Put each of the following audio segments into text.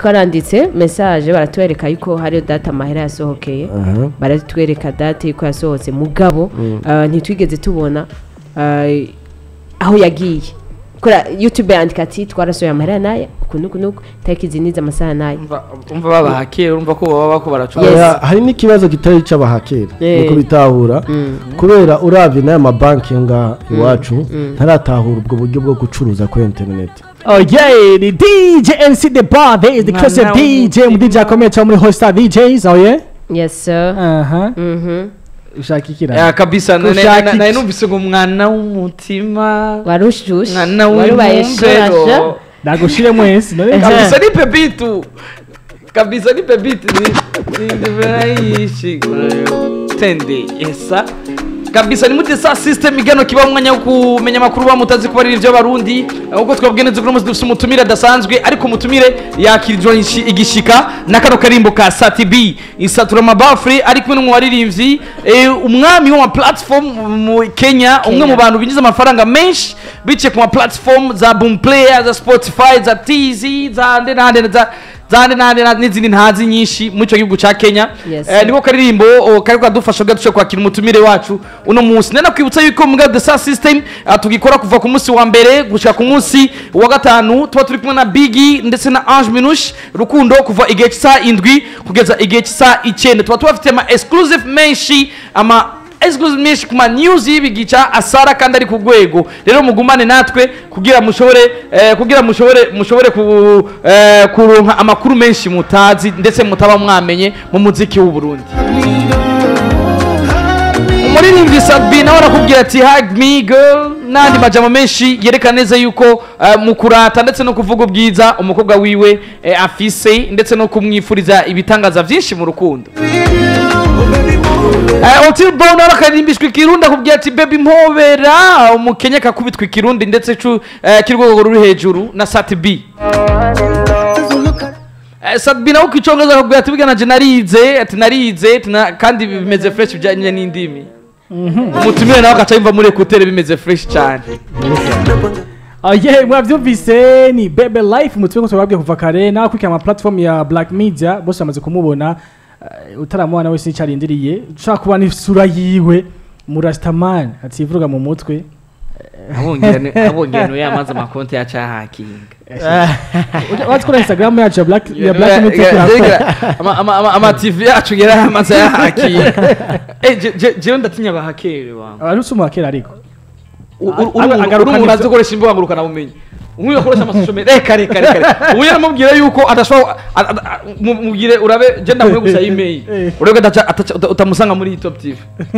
twaranditse message baratwereka yuko hari data amahera yasohokeye Aha. baratwereka date yuko yasohotse mugabo ah, ntitwigeze tubona ah, aho yagiye kora youtube yandika ati twarasohoye amahera naye uku nuku nuku tariki izi n'izi amasaha naye umva umva babahakera urumva ko baba bako baracura Yes. Oya, hari n'ikibazo kitari icy'abahakera Eh. nuko bitahura kubera urabye n'aya mabanki yo ngaha iwacu ntaratahura ubwo buryo bwo gucuruza kuri interineti Oh yeah, ni DJ MC The Bar, there is the Mwana Christian DJ, w'umutima. mu DJ akomeye cyane muri Hotstar DJs, oh yeah? yes sir Aha. Mhm. Ushaka ikira? ya kabisa na- na- Ushaka na- naye iki? numvise ngo mwana w'umutima warushushe mwana warubaye shorasha w'umumbero Nagushire mwese, none kabisa ni pepitu kabisa ni pepitu ni ni virayishi tende esa kabisa ni mute sa system igano kiba umwanya wo kumenya amakuru bamutazi kuba ari ibyo barundi uko twabwiye neza ko dufite umutumire adasanzwe ariko umutumire yakirijwe ishi- igishika na kano karimbo ka Sati B isatura amabafure ari kumwe n'umuwaririmbyi eh, umwami wa platform mu Kenya umwe mu bantu binjiza amafaranga menshi biciye ku ma platform za Boom Player za Spotify za TZ za nde na nde za zande nande na- n'izindi ntazi nyinshi muri icyo gihugu cya kenya Yes. Eh, niko karirimbo oh, kari kadufasha gato cyo kwakira umutumire wacu uno munsi nena kwibutsa yuko mu the sa system ah, tugikora kuva ku munsi wa mbere gushika ku munsi wa gatanu tuba turi kumwe na bigi ndetse na ange minush rukundo kuva igihe cy'isaha indwi kugeza igihe cy'isaha icyenda tuba tubafite ama exclusive menshi ama exclusive menshi ku ma news y'ibigica asara kandi ari ku rwego rero mugumane natwe kugira mushobore eh, kugira mushobore mushobore ku, eh, kuronka amakuru menshi mutazi ndetse mutaba mwamenye mu muziki w'u Burundi umuririmbyi Sabi nawe arakubwira ati hug me girl n'andi majambo menshi yerekana neza yuko eh, mu kurata ndetse no kuvuga ubwiza umukobwa wiwe eh, afise ndetse no kumwifuriza ibitangaza byinshi mu rukundo Eh, Otil Brown nawe akarimbishwa ikirundi akubwira ati baby mpobera umukenya akakubitwa ikirundi ndetse cu eh, k'urwego ruri hejuru na Sat B Eh, Sat B nawe ku icongereza akubwira ati bigana je narize ati narize ati na- kandi bimeze fresh bijyanye n'indimi umutumire nawe agaca yumva muri ekutere bimeze fresh cyane Oh yeah, mwavyumvise ni Bebe Life umutwe ko twababwiye kuva kare nawe kwikira ama platform ya Black Media bose bamaze kumubona uh, utaramubona wese icarindiriye ushaka kubona isura yiwe Murastaman ativuga mu mutwe abongera yamaze amakonti yacahakinga What's kuri Instagram yacu ya Black ya Black Media turakora. Ama- ama- ama- ama tv yacu yari yamaze yahakinga Eh, je- je- jewe ndatinya abahakere wangu Abantu usuma kera ariko. uri umuntu azi gukoresha imbuga ngurukanabumenyi umwe akoresha amasosho media reka reka reka reka ubu yaramubwira yuko adashobora a- a- a- mu- mubwire urabe je ndamuhe gusa email Eh. urebe adaca- ataca- uta- utamusanga muri top tv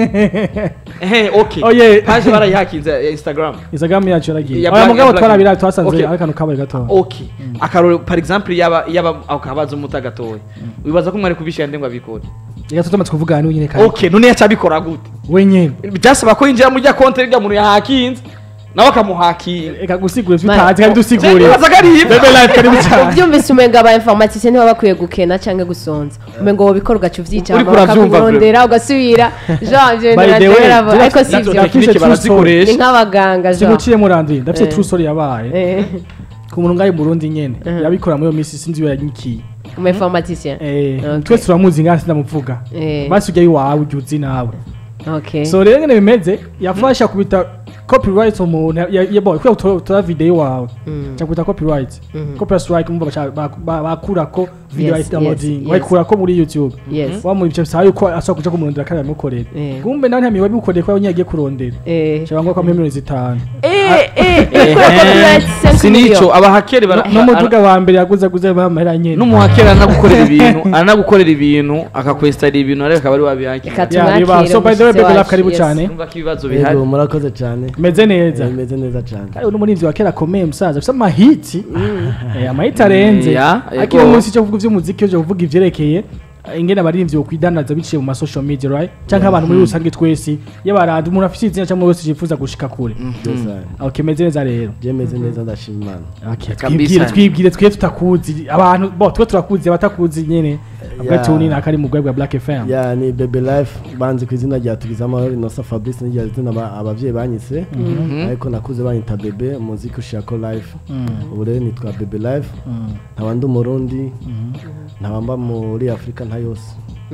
ehe okay Oh, yeah. page barayihakinze ya instagram Instagram yacu yaragiye. Ya Oya Black- mugabo ya Black twarabira Media. twasanze Okay. ari kantu kabaye gato. okay akarore par exemple yaba yaba akabaza umuta gatoya wibaza ko mwari kubishira nde ngo abikore Reka tutamaze kuvugana n'uwo nyine kandi. okay none yaca abikora gute Wenyene. byasaba ko yinjira muri rya konti rya muntu yahakinze nawe akamuhakinga Reka gusigura Man. tutazi kandi dusigure. nibaza ko ari ibyo Bebe Life karibu cyane. ubyumvise umenga aba informatisiye niba bakwiye gukena cyangwa gusonza umenga wowe bikora ugaca ubyicama Uriko uravyumva bakakurondera ugasubira jean ibyo By the way, bintu tuna- ariko si tuna- ibyo tuna- tekinike True story. barazikoresha ni nk'abaganga jean Simuciye murandwi ndafite Eh. true story yabaye. Eh, ku muntu ngaho i Burundi nyene yabikora muri iyo minsi sinzi iyo yanyikiye umu informatisiye Eh, Okay. twese turamuzi ngaho sindamuvuga Eh. basi ujya iwawe ujya uzi nawe okay so rero ngene bimeze yafasha kubita copyright umuntu ya- ya- boy kubera utora- utora video wawe Mm. cyakubita copyright Mhm. copyright strike umva baca- ba- ba- bakurako video Yes, ya downloading yes, bayikurako muri youtube yes wa mu bice bisaba yuko ashobora kuja kumurondera kandi amukorera Eh. kumbe nawe ntiyamiwe bimukoreye ko yonyine agiye kurondera eh cyangwa ko amuha miliyoni zitanu eh eh ikora copyright 5 sinico million abahakere bara- n'umuduga wa mbere yaguze aguze bamahera nyene n'umuhakere aranagukorera ibintu aranagukorera ibintu akakwesitara ibintu ariko akaba ari wabihakira Ika- Yeah, biba. tumwakire so by the way umushyitsi bebe life wacu, karibu yes. cyane numva ko ibibazo bihari yego murakoze cyane meze neza Eh, bimeze neza cyane kandi uno murinzi wa kera akomeye musaza afite amahiti Eh, amahiti arenze Yeah, akiri yego. munsi cyo kuvuga iby'umuziki cyo kuvuga ivyerekeye eh, ingene abaririmbyi bokwidanaza biciye mu masocial media right canke abantu muri rusange twese yabarandi umuntu afite izina cyangwa wese yifuza gushika kure byose okay meze neza rero je meze neza ndashima imana okay Kabisa. twibwire twibwire twe tutakuzi abantu bo twe turakuzi abatakuzi nyene avuga ati ubu ni nakari mu bwa Black FM ya ni bebe life banzi ku izina rya tugize amahoro inosa fabrice n'irya zina aba- abavyeyi banyise ariko nakuze banyita bebe muziki ushako life ubu rero nitwa bebe life nkaba ndi umurundi nkaba mba muri afurika nta yose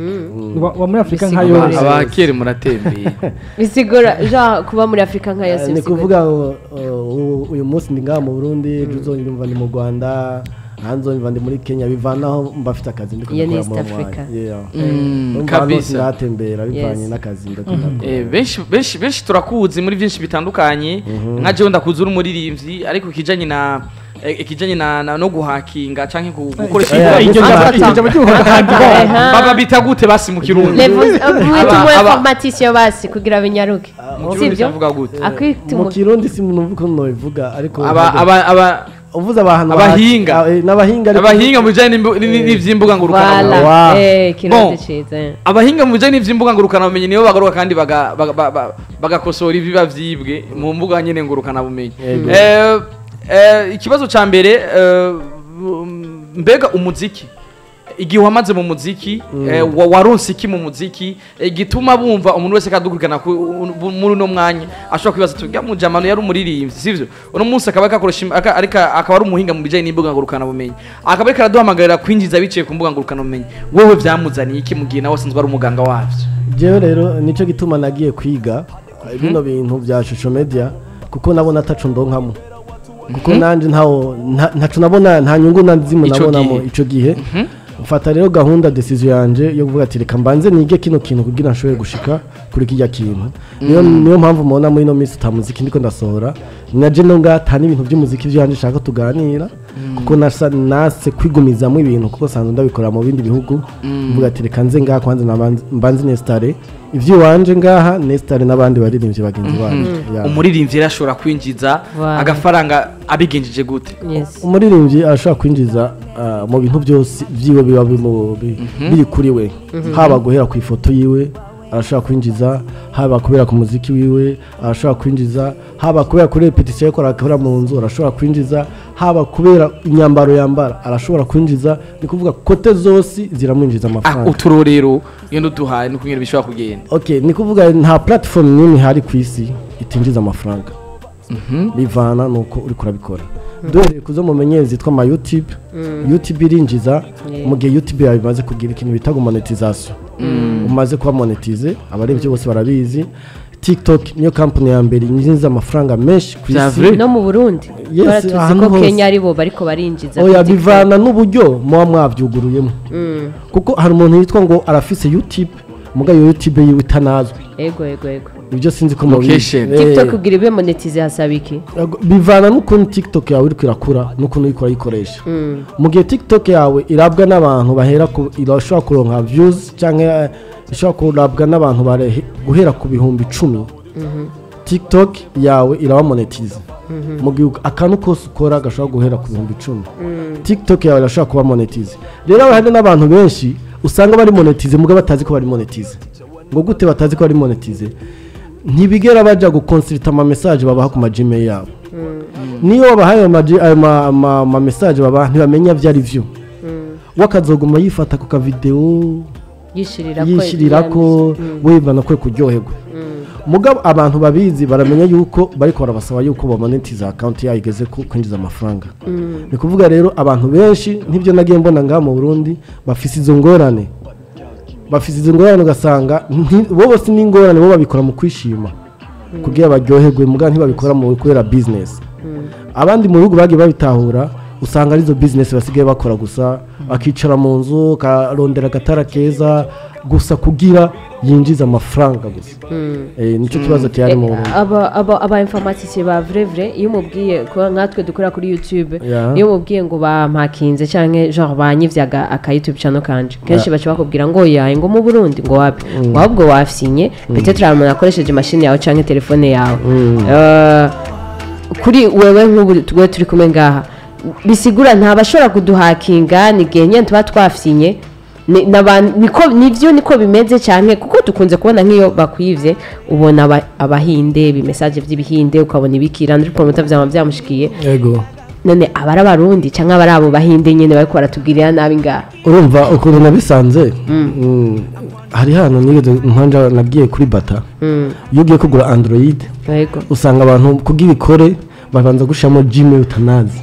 wa wa muri Afrika nka Bisigura yose rero. abakere muratembeye bisigura ja kuba muri afurika nka yose ni bisigura kuvuga ngo, uh, uyu munsi ndi ngaha mu burundi ejo uzonyumva ndi mu rwanda hanze uzonyumva ndi muri kenya bivanaho mba afite akazi ndi Iyo ni kubikora East mu Africa. mwanya. Yeah. Mm, Urumva hano kabisa. sinatembera bivanye Yes. n'akazi ndakunda Eh, benshi benshi benshi turakuzi muri byinshi bitandukanye nka jewe ndakuzi uri umuririmbyi ariko ikijanye na eh, ikijanye na, na no guhakinga canke ku- gukoresha Eh, iryo imbuga- jambo iryo jambo ry'ubuhanzi Aha. baba bita gute basi mu kirundi Levels Aba- mwituma aba- informatisiyo basi kugira binyaruke mu kirundi sibyo bavuga gute mu akwituma kirundi si numva ukuntu nobivuga ariko aba aba aba uvuze abantu abahinga. baha- eh, n'abahinga ariko- abahinga mu bijanye n'imbu- ni- n'ivy'imbuga ngurukana wala Wow. eh kirundi Bon. ciza eh. abahinga mu bijanye n'ivy'imbuga ngurukana bumenyi nibo bagaruka kandi baga- baga- ba- ba- bagakosora ibiba vyibwe mu mbuga nyene ngurukana bumenyi Yego. Eh, eh, ikibazo ca mbere eh, mbega umuziki igihe wamaze mu muziki eh, wa- waronse iki mu muziki eh, gituma bumva umuntu wese kadukurikana ku- u- muri uno mwanya ashobora kwibaza ati "Uriya mujamano yari umuririmbyi sivyo uno munsi akaba akakoresha im- aka- ariko akaba ari umuhinga mu bijanye n'imbuga ngurukana bumenyi akaba ariko araduhamagarira kwinjiza biciye ku mbuga ngurukana bumenyi wowe vyamuzaniye iki mu gihe nawe asanzwe ari umuganga wavyo jewe rero nico gituma nagiye kwiga eh, bino bintu bya shusho media kuko nabona ataco ndonkamo kuko nanje ntawo nta- ntaco nabona nta nyungu nazimu Ico nabonamo gihe. ico gihe mfata rero gahunda decision yanje yo kuvuga ati reka mbanze nige kino kintu kugira nshobore gushika kuri kijya kintu niyo niyo mpamvu mubona muri ino minsi ta muziki ndiko ndasohora naje no ngata n'ibintu by'umuziki vyanje nshaka tuganira kuko nasa nase kwigumizamo ibintu kuko sanzwe ndabikora mu bindi bihugu mvuga ati reka nze ngaha kwanza nabanze- mbanze nestare ivy'iwanje ngaha nestare n'abandi baririmbyi bagenzi banje Yeah. umuririmbyi rero ashobora kwinjiza Wow. agafaranga abigenjeje gute yes umuririmbyi arashobora kwinjiza ah, mu bintu byose byiwe biba bimu- bi- biri kuri we haba guhera ku ifoto yiwe arashobora kwinjiza haba kubera ku muziki wiwe arashobora kwinjiza haba kubera kuri repetisiyo yo akora mu nzu arashobora kwinjiza haba kubera imyambaro yambara arashobora kwinjiza ni kuvuga kote zose ziramwinjiza Ah, amafaranga uturorero iyo nduduhaye ni kunyera bishobora kugenda okay ni kuvuga nta platform n'imwe ihari ku isi itinjiza amafaranga bivana nuko uri kurabikora duhereye ku zo mumenyere zitwa ama youtube youtube irinjiza mu gihe youtube yawe imaze kugira ikintu bita ngo monetization umaze kuba monetize abarebye bose barabizi tiktok niyo kampani ya mbere yinjiza amafaranga menshi ku Vya isi vrai? no mu burundi Yes, baratuzi ahantu ko hose. kenya aribo bariko barinjiza oya kuri TikTok. bivana n'uburyo muba mwabyuguruyemo Mm. kuko hari umuntu yitwa ngo arafise youtube muga iyo youtube yiwe itanazwi ego ego ego ibyo sinzi ko Location. mubizi. Eh, tiktok kugira ibe monetize hasaba iki Yego, bivana n'ukuntu tiktok yawe iriko irakura n'ukuntu uriko urayikoresha mu gihe tiktok yawe irabwa n'abantu bahera ku irashobora kuronka views cyangwa eh, ishobora kurabwa n'abantu barehe- guhera ku bihumbi icumi tiktok yawe iraba monetize mu gihe akantu kose ukora gashobora guhera ku bihumbi icumi tiktok yawe irashobora kuba monetize rero haba hari n'abantu benshi usanga bari monetize mugabo batazi ko bari monetize ngo gute batazi ko bari monetize ntibigera bajya gukonsirita ama message babaha ku ma gmail yabo niyo wabahaye ayo ma- ayo ma- ma- ma message babaha ntibamenya ibyo ari byo we akazoguma yifata ku kavidewo yishirira ko yishyirira ko wibana kwe kuryoherwa mugabo abantu babizi baramenya yuko bariko barabasaba yuko bamonetiza akawunti yayo igeze ku kwinjiza amafaranga ni kuvuga rero abantu benshi nk'ibyo nagiye mbona ngaha mu burundi bafise izo ngorane bafise izo ngorane ugasanga nti- bo bose n'ingorane bo babikora mu kwishima kugira baryoherwe mugabo ntibabikora mu kubera bizinesi abandi mu bihugu bagiye babitahura usanga arizo bizinesi basigaye bakora gusa bakicara mu nzu karondera agatara keza gusa kugira yinjiza amafaranga gusa Eh, nicyo kibazo cyari mu Burundi. aba aba aba informaticiye ba vrai vrai iyo umubwiye ko nkatwe dukora kuri youtube Yeah. iyo umubwiye ngo bampakinze canke genre banyivyaga aka youtube channel kanje kenshi baca bakubwira ngo yaye ngo mu Burundi ngo wapi ngo ahubwo wafyinye peut-être hari umuntu akoresheje machine yawe canke telefone yawe Eh, kuri wewe nk'ubu twe turi kumwe ngaha bisigura ntabashobora kuduhakinga ni igihe nyine tuba twafyinye ni- n'abantu- niko nivyo niko bimeze cyane kuko dukunze kubona nk'iyo bakwivye ubona aba- abahinde ibimesaje by'ibihinde ukabona ibikira ndi promota vyama byamushikiye yego none aba ari abarundi cyangwa aba ari abo bahinde nyine bariko baratubwirira nabi ngaha urumva ukuntu nabisanze mm, hari hano nigeze mpanja nabwiye kuri bata Mm, iyo ugiye kugura android yego usanga abantu kugira ikore babanza gushiramo gmail utanazi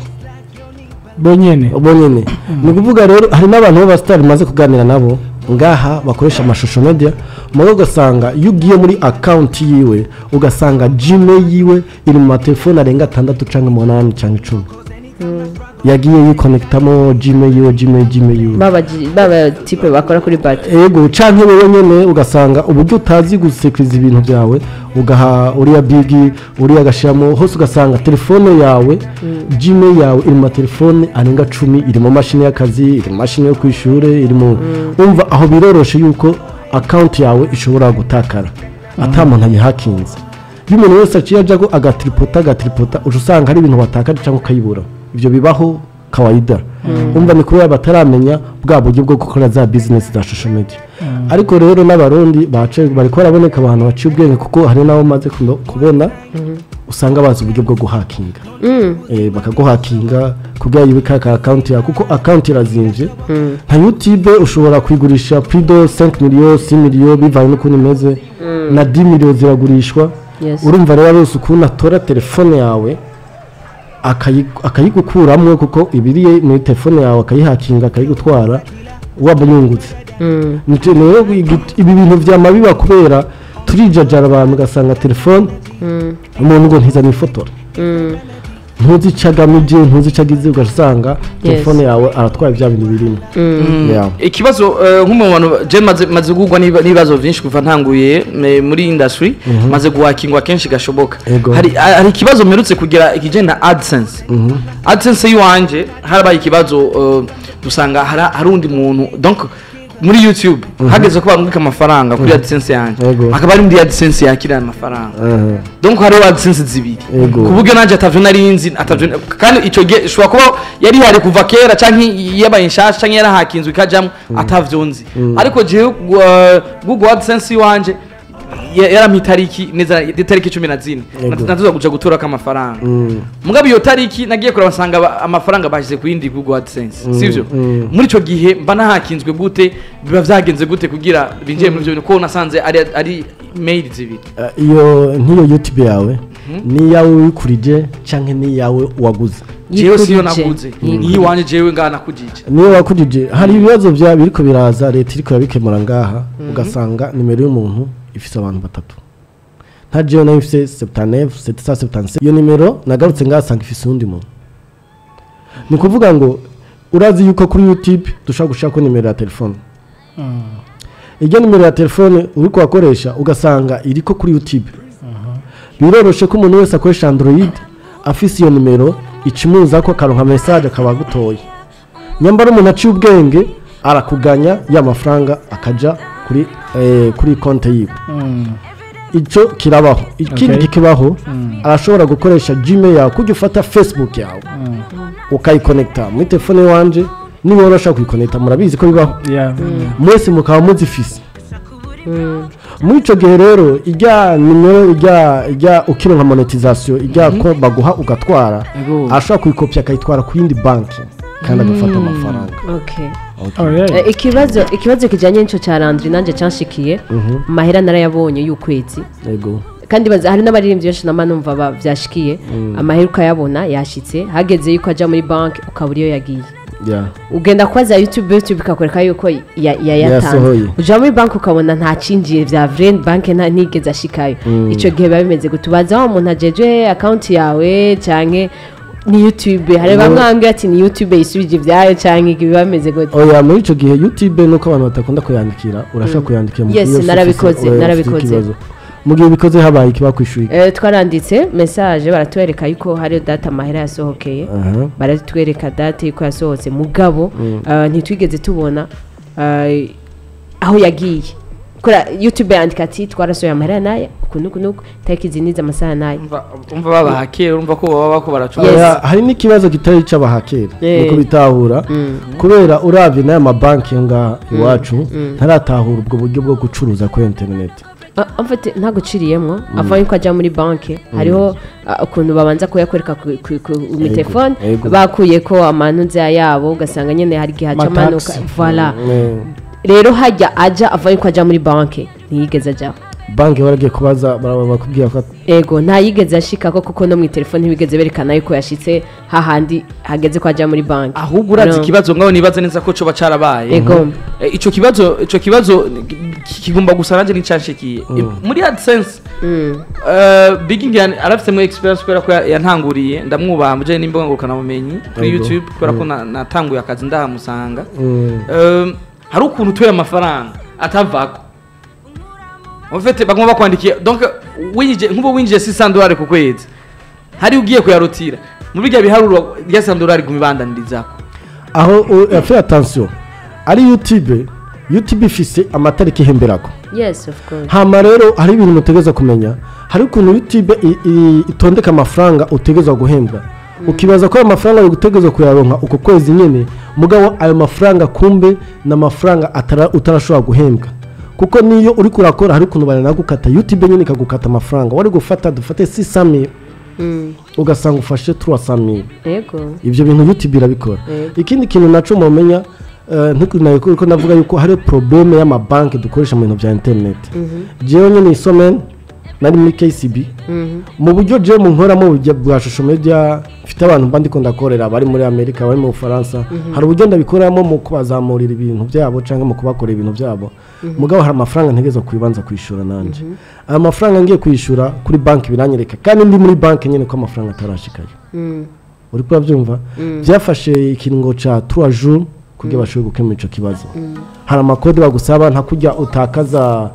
bonyene bo nyene ni ukuvuga rero hari n'abantu b'abasitari maze kuganira nabo ngaha bakoresha amashusho media mugo ugasanga iyo ugiye muri akawunti yiwe ugasanga gmail yiwe iri mu matelefone arenga atandatu cyangwa umunani cyangwa icumi yagiye yikonekitamo gmail yiwe gmail gmail yiwe baba ji- baba tipe bakora kuri bati ego canke wowe nyene ugasanga uburyo utazi gusekuriza ibintu byawe ugaha uriya bigi uriya agashiramo hose ugasanga telefone yawe gmail yawe iri mu matelefone arenga cumi iri mu mashini y'akazi iri mu mashini yo ku ishure iri mu umva aho biroroshe yuko akawunti yawe ishobora gutakara ata muntu ayihakinze iyo umuntu wese aciye ajyaho agatiripota agatiripota uca usanga hari ibintu watakaje cyangwa ukayibura ibyo bibaho kawaida umva ni kubera bataramenya bwa buryo bwo gukora za bizinesi za social media ariko rero n'abarundi bace bari ko baraboneka abantu baciye ubwenge kuko hari n'abo maze kubona usanga bazi uburyo bwo guhakinga Eh, bakaguhakinga kugira yibika ka akawunti yawe kuko akawunti irazinvye nka youtube ushobora kuyigurisha prido 5 miliyo 6 miliyo bivanye n'ukuntu imeze na 10 miliyo ziragurishwa Yes. urumva rero wese ukuntu atora telefone yawe akayi- akayigukuramwo kuko ibiri muri telefone yawe akayihakinga akayigutwara waba unyungutse Nico rero igi- ibi bintu vyama biba kubera turijajara abantu ugasanga telefone umuntu ngo ntizana ifotora ntuzi ico agamije ntuzi ico agize ugasanga telefone yawe aratwaye vya bintu birimo Yeah. ikibazo eh, nk'umwe mu bantu je maze maze gugwa n'iba- n'ibibazo byinshi kuva ntanguye eh, muri industry maze guhakingwa kenshi gashoboka Ego. hari hari ikibazo mperutse kugira ikijyanye na AdSense AdSense y'iwanje harabaye ikibazo eh, dusanga hari hari undi muntu donc muri YouTube hageze ko bamwika amafaranga kuri AdSense yanjye Ego. akaba ari muri AdSense yakira amafaranga Aha. donc hariho AdSense zibiri Ego. ku buryo nanjye atavyo nari nzi atavyo kandi ico gihe ishobora kuba yari hari kuva kera canke yabaye nshasha canke yarahakinzwe ikajamwo atavyo nzi ariko jewe uh, Google AdSense iwanje ya- yarampa itariki neza itariki cumi na zine Ego. natuza kuja gutorako amafaranga mugabo iyo tariki nagiye kureba nsanga ba- amafaranga bashyize ku yindi Google AdSense sivyo mm. muri ico gihe mba nahakinzwe gute biba vyagenze gute kugira binjiye muri ivyo bintu ko nasanze ari ari mail zibiri Eh, iyo nk'iyo youtube yawe ni iyawe wikurije canke ni iyawe waguze jewe siyo Yikurije. naguze Yikurije. iyi wanje jewe ngaha nakujije niyo wakujije hari ibibazo bya biriko biraza leta iriko irabikemura ngaha ugasanga nimero y'umuntu ifise abantu batatu nta jewe nayo ifise 79 777 iyo nimero nagarutse ngaha asanga ifise uwundi muntu ni ukuvuga ngo urazi yuko kuri youtube dushobora gushirako nimero ya telefone iryo nimero ya telefone uri kuhakoresha ugasanga iriko kuri youtube biroroshe ko umuntu wese akoresha android afise iyo nimero ikimuza ko akaronka message akaba agutoye nyambara umuntu aciye ubwenge arakuganya ya mafaranga akaja kuri eh, kuri konti yiwe icyo kirabaho ikindi Okay. kikibaho arashobora gukoresha gmail yawe kujya ufata facebook yawe ukayikonekita muri telefone wanje niba urashaka kuyikonekita murabizi ko bibaho Yeah. mwese mukaba muzifise muri icyo gihe rero ijya nimero ijya ijya ukironka monetization ijya ko baguha ugatwara Ego. ashobora kuyikopya akayitwara ku yindi banki kandi agafata amafaranga okay Oh, yeah. Eh, ikibazo ikibazo kijyanye n'icyo cya landry nanjye cyanshikiye amahera narayabonye y'ukwezi yego kandi baza hari n'abaririmbyi benshi nama numva ba- byashikiye amahera ukayabona yashyitse hageze yuko ajya muri banki ukabura iyo yagiye yeah. ugenda kubaza youtube youtube ikakwereka yuko ya- yayatanze Yasohoye. ujya muri banki ukabona nta cinjiye bya vreni banki nta ntigeze ashikayo icyo gihe biba bimeze gute ubaza wa umuntu ajeje akawunti yawe cyangwa ni youtube hari bamwe bambwira ati ni youtube yisubije ibyayo cyangwa biba bimeze gute oya muri icyo gihe youtube nuko abantu badakunda kuyandikira urashaka kuyandikira mu Yes, gihe yose narabikoze, ufise- oya, narabikoze. ufite ikibazo. mu gihe ubikoze habaye ikiba kwishyuye Eh, twaranditse message baratwereka yuko hari data amahera yasohokeye Aha. baratwereka date yuko yasohotse mugabo eh, ntitwigeze tubona eh, aho yagiye kora youtube yandika ati twarasohoye amahera naye uku nuku nuku tariki izi n'izi amasaha naye umva umva babahakera urumva ko baba bako baracuruza Yes. Oya, hari n'ikibazo kitari icy'abahakera Eh. nuko bitahura kubera urabye n'aya mabanki yo ngaha iwacu ntaratahura ubwo buryo bwo gucuruza kuri interineti Ah, en fait ntabwo uciriyemo ava yuko ajya muri banki hariho ah, ukuntu babanza kuyakwereka ku- ku- ku mu telefone ego. bakuye ko amantuza yabo ugasanga nyine hari igihe haca amanuka Amataxi. voilà Eh, rero hajya ajya ava yuko ajya muri banki ntiyigeze ajyaho banki baragiye kubaza bara- bakubwira ko ego ntayigeze ashikako kuko no mu telefone ntibigeze berekana yuko yashitse hahandi hageze ko ajya muri banki ahubwo urazi No. ikibazo ngaho nibaza neza ko coba carabaye ego Eh, ico kibazo ico kibazo ki- kigomba gusa nanje n'icanshikiye muri AdSense Mm. Uh, Big Indian arafitemo experience kubera ko ya- yantanguriye ndamwubaha muje n'imbuga ngurukanabumenyi kuri Yego. YouTube kubera ko na- natanguye akazi ndahamusanga Mm. Um, hari ukuntu utuye amafaranga atavako ufite bagomba bakwandikiye donc winjije nk'ubu winjije 600 dolari ku kwezi hari ugiye kuyarutira muri bya biharuro rya 600 dolari gumibandanirizaho aho u- fais attention ari youtube youtube ifise amatariki ihemberako yes of course hama rero hari ibintu mutegeza kumenya hari ukuntu youtube i- i- itondeka amafaranga utegezwa guhembwa ukibaza ko ayo mafaranga uri gutegezwa kuyaronka uko kwezi nyine mugabo ayo mafaranga kumbe ni amafaranga atara- utarashobora guhembwa kuko niyo uri kurakora hari ukuntu baranagukata youtube nyine ikagukata amafaranga wari gufata dufate 600 Mm. ugasanga ufashe 300 ego ibyo bintu youtube irabikora Yego. ikindi kintu naco mumenya ntukunayiko ko navuga yuko hari probleme y'amabanki dukoresha mu bintu bya internet jewe nyine isomeni nari muri kcb Mhm. mu buryo jewe mu nkoramo burya bwa shusho media mfite abantu mba ndiko ndakorera bari muri amerika bari mu bufaransa hari uburyo ndabikoramo mu kubazamurira ibintu byabo cyangwa mu kubakorera ibintu byabo mugabo hari amafaranga ntegeza kubibanza kwishyura nanje aya mafaranga ngiye kwishyura kuri banki biranyereka kandi ndi muri banki nyine ko amafaranga atarashikayo Mm. uri kubabyumva byafashe ikiringo ca trois jours kugira bashobore gukemura ico kibazo hari amakode bagusaba nta kujya utakaza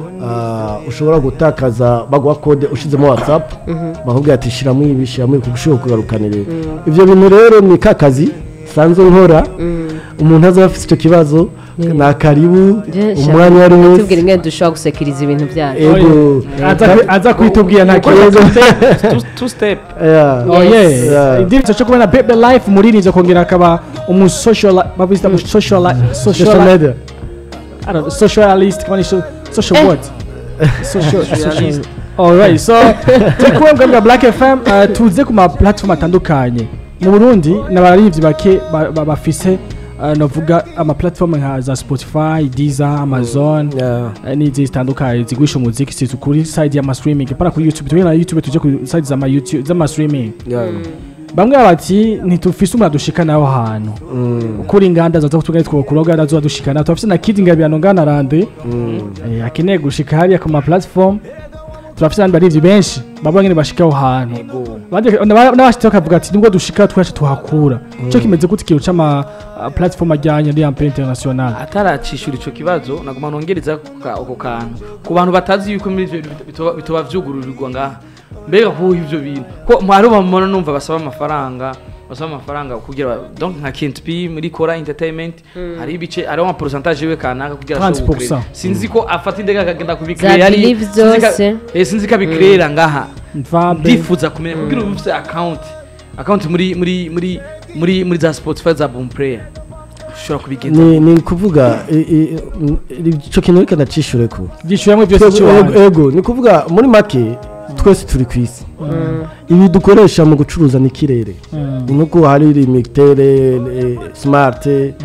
ah, ushobora gutakaza baguha kode ushizemo whatsapp bakubwira ati shiramo ibi shiramo ibi kugushobora kugarukanira ibi. ivyo bintu rero ni ka kazi sanzwe nkora umuntu azaba afite icyo kibazo ni akaribu Je- umwanya uwo ari tubwira wese ingene dushobora gusekiriza ibintu byacu ego aza kwi- aza kuitubwira nta kibazo Two- two step Yeah. Oh Yes. yeah. Yeah. Indivyo cyo kubona Bebe Life muririnze kongera akaba umu social babita mu social social social media I don't know, socialist kama ni so- social what? Social Socialist. Alright, so tekuwe mbwa Black FM uh, tuze ku ma platform atandukanye. Mu Burundi n'abarivyi bake ba- ba- bafise uh, novuga ama platform nka za Spotify, Deezer, Amazon Yeah. eh, n'izindi zitandukanye zigurisha umuziki si kuri side y'ama streaming pana kuri YouTube tugenda na YouTube tuje ku side z'ama YouTube z'ama streaming Yeah. bamwe bati ntitufise umuntu adushikana aho hantu kuri inganda zaza kutugana twokuroga nazo adushikana turafise na kid ngabirano ngana rande eh, akeneye gushika hariya ku ma platform turafise abandi barivyi benshi baba nyene bashika aho hantu Abandi- n'aba- n'abashitse bakavuga ati nibwo dushika twaje tuhakura ico kimeze gute ikintu c'ama uh, platform ajyanye ari ampere international ataracishura ico kibazo naguma nongereza ako ka- ako kantu ku bantu batazi yuko muri ivyo bintu bitoba- bitoba vyugururirwa ngaha mbega kuhuha ivyo bintu ko mwari bamubona numva basaba amafaranga basaba amafaranga kugira ba- donc nka Kent P muri Kora Entertainment hari ibice hariho ama pourcentage we kanaka kugira 30%. ashobore gucreate. sinzi ko afata indege akagenda Za kubicreate ari Believe sinzi ka- zose. eh, sinzi ko abicreate ngaha mvabe ndifuza kumenya kugira ubu ufite account account muri muri muri muri muri za Spotify za Boom Player ushobora kubigenza ni ni kuvuga i- i- n- icyo kintu reka ndacishure ko byishyuramwe byose Twebwe- cy'uwanyu ego- ego ni kuvuga muri make twese turi ku isi ibi dukoresha mu gucuruza n'ikirere ni nkuko hari limitere smart eh,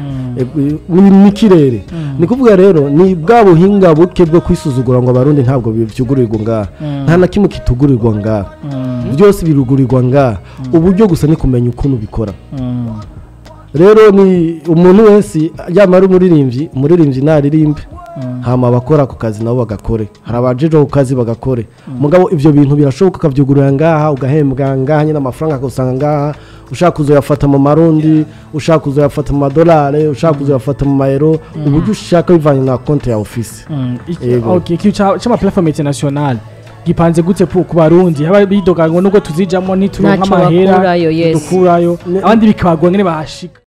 ni n'ikirere ni kuvuga rero ni bwa buhinga buke bwo kwisuzugura ngo abarundi ntabwo byugurirwa ngaha nta na kimwe kitugurirwa ngaha byose birugurirwa ngaha uburyo gusa ni kumenya ukuntu bikora rero ni umuntu wese yaba ari umuririmbyi umuririmbyi naririmbe hama abakora ako kazi nabo bagakore hari abajeje ku kazi bagakore mugabo ibyo bintu birashoboka ukabyugurura ngaha ugahembwa ngaha nyine amafaranga akagusanga ngaha ushaka kuzoyafata mu marundi ushaka kuzoyafata mu madolari ushaka kuzoyafata mu mayero uburyo ushaka bivanye na konti ya ofisi Yego. okay ikintu ca- c'ama platform international gipanze gute pu- ku barundi haba bidoga ngo nubwo tuzijamo ntituronka Ntaco amahera bakurayo, yes. dukurayo abandi bikabagwa ngene bahashika